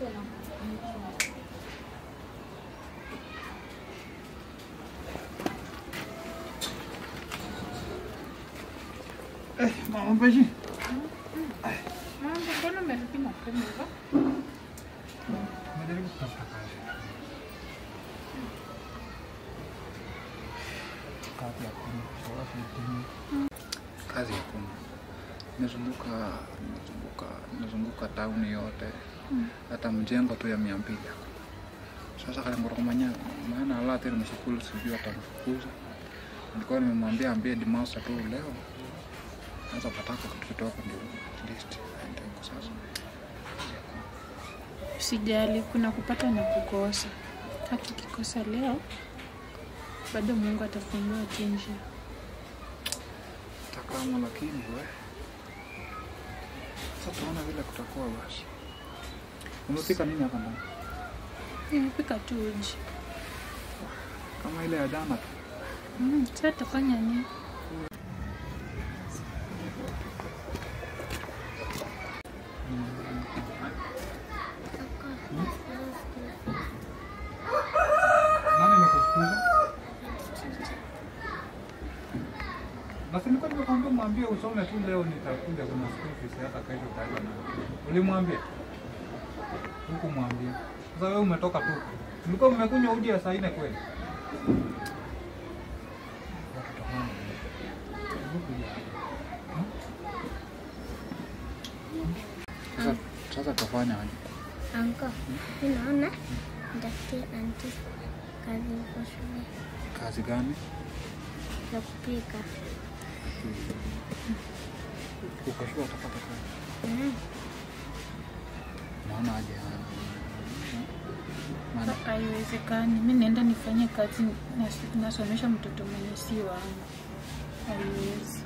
Eh, mama Beji. Mambo, mbona umerudi mapema hivyo? Najaribu kutafuta kazi. Kazi ya kuna. Sawa sijui. Kazi ya kuna. Nimezunguka, nimezunguka, nimezunguka tauni yote. Hata mjengo tu ya mia mbili. Sasa kale ngorokomanya maana ala tena mshukuru sijui atamfukuza. Nilikuwa nimemwambia ambie Dimasa tu leo. Sasa pataka kitu kidogo ndio at least aende huko sasa. Usijali, kuna kupata na kukosa. Hata ukikosa leo, bado Mungu atafungua tu njia. takama lakini we sasa tuona vile kutakuwa basi umepika nini hapa ndani Nimepika tu uji. kama ile ya jana tu Mm, sasa tafanya nini? nani amekufukuza basi nilikuwa nimekwambia mwambie usome tu leo nitakuja kuna school fees hata kesho utaenda na ulimwambia huku mwambia sasa wewe umetoka tu mlikuwa mmekunywa uji ya saa nne kweli Watoto wangu. Hebu kuja. Hmm? Sasa sasa tafanya aje? Anko, mi naona nitafutie anti kazi huko shule Kazi gani? ya kupika. Uko shule utapata kazi. Mm. Naona aje haya. Maana Haiwezekani. Mi naenda nifanye kazi, nas- nasomesha mtoto mwenye si wangu. Haiwezi.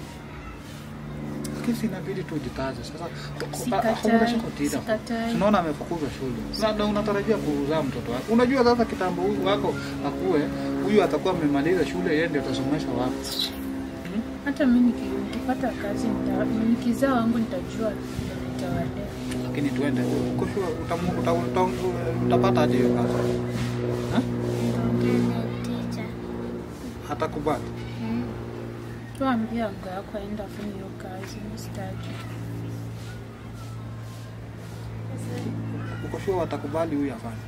kesi inabidi tu ujikaze. Sasa Sikatai, hakuna shaka tida. sikatai. Tunaona amefukuzwa shule. Na unatarajia kuzaa mtoto wako. Unajua sasa kitambo huyu wako akue, huyu atakuwa amemaliza shule yeye ndio atasomesha wapi? Hata mi niki- nikipata kazi, nita- nikizaa wangu nitajua vile nitawalea. Lakini tuende. Uko shule utamu- uta- uta- utapata aje hiyo kazi? Ha? Nitaongea na teacher. Hatakubali. Mm. Tuambie ango yako aenda afanye hiyo kazi, mi sitaki. Uko shule watakubali huyu afanye.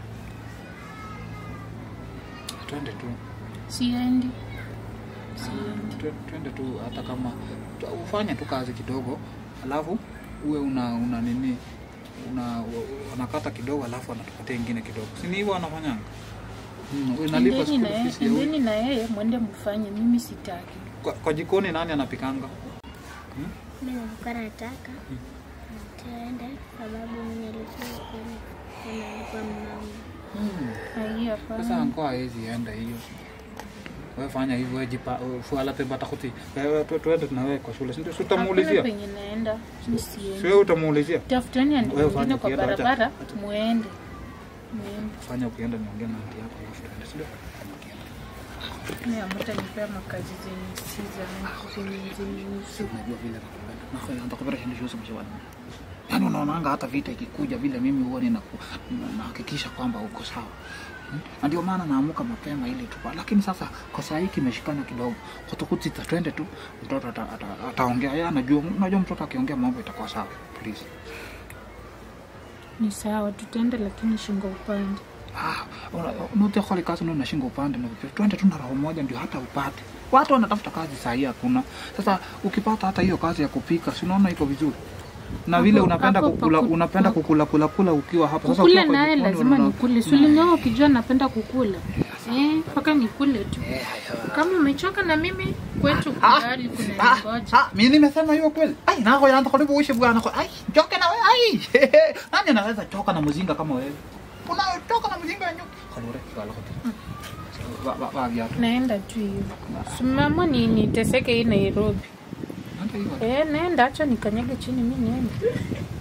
Twende tu. Siendi, siendi. Twe- twende tu hata kama tu- ufanye tu kazi kidogo alafu uwe una una nini una unakata kidogo alafu anatupatia ingine kidogo si ni hivyo anafanyanga mm, unalipa Endeni na school yeye, fees ya huyu. endeni na yeye mwende mfanye, mimi sitaki. kwa, kwa jikoni nani anapikanga Mi nilikuwa nataka tuende sababu mi nilikuwa kule na nilikuwa mama. mm. Ai, sasa hapana. anko hawezi enda hiyo wewe fanya hivyo wewe jipa fuala pemba takuti wewe tu- tuende na wewe kwa shule si ndio Si Hakuna utamuulizia penye naenda, mi si siendi. wewe utamuulizia Tafuteni andi Wewe fanya mwingine kwa ukienda, acha- barabara, acha. muende. Muende. fanya ukienda niongea na auntie yako alafu tuende si ndio Fanya ukienda. Mi hamtanipea makazi zenye si zangu, zenye zinihusu. unajua vile nakupenda nafanya nitakupenda shinda shughuli mshawani yaani unaonanga hata vita ikikuja vile mimi huwa ninaku- nahakikisha kwamba uko sawa Hmm? na ndio maana naamuka mapema ili tupa lakini sasa kwa saa hii kimeshikana kidogo kutukutita twende tu mtoto ata- ata- ataongea yeye anajua unajua mtoto akiongea mambo itakuwa sawa please Ni sawa, tutaenda lakini shingo upande. ah nutekoli kazi ndio nashinga upande na vipi twende tu na roho moja ndio hata upate watu wanatafuta kazi saa hii hakuna sasa ukipata hata hiyo kazi ya kupika si unaona iko vizuri na vile Hapo- unapenda hapo kukula paku- unapenda kukula kula kula ukiwa hapo sasa Kukula ukiwa kwa naye jikoni lazima unaona- nikule. Sulingaa ukijua napenda kukula. Eh, mpaka nikule tu. Eh, haya. Kama umechoka na mimi kwetu Ah, kubali kuna ah, ningoja. ah, mimi nimesema hiyo kweli ai nako yanza karibu uishi bwana ai choke na wewe ai nani anaweza choka na mzinga kama wewe unachoka na mzinga ya nyuki kalore kala kwa ba ba viatu Naenda tu hiyo. Simama ni niteseke hii Nairobi. hata hiyo Eh, naenda acha nikanyage chini mimi niende.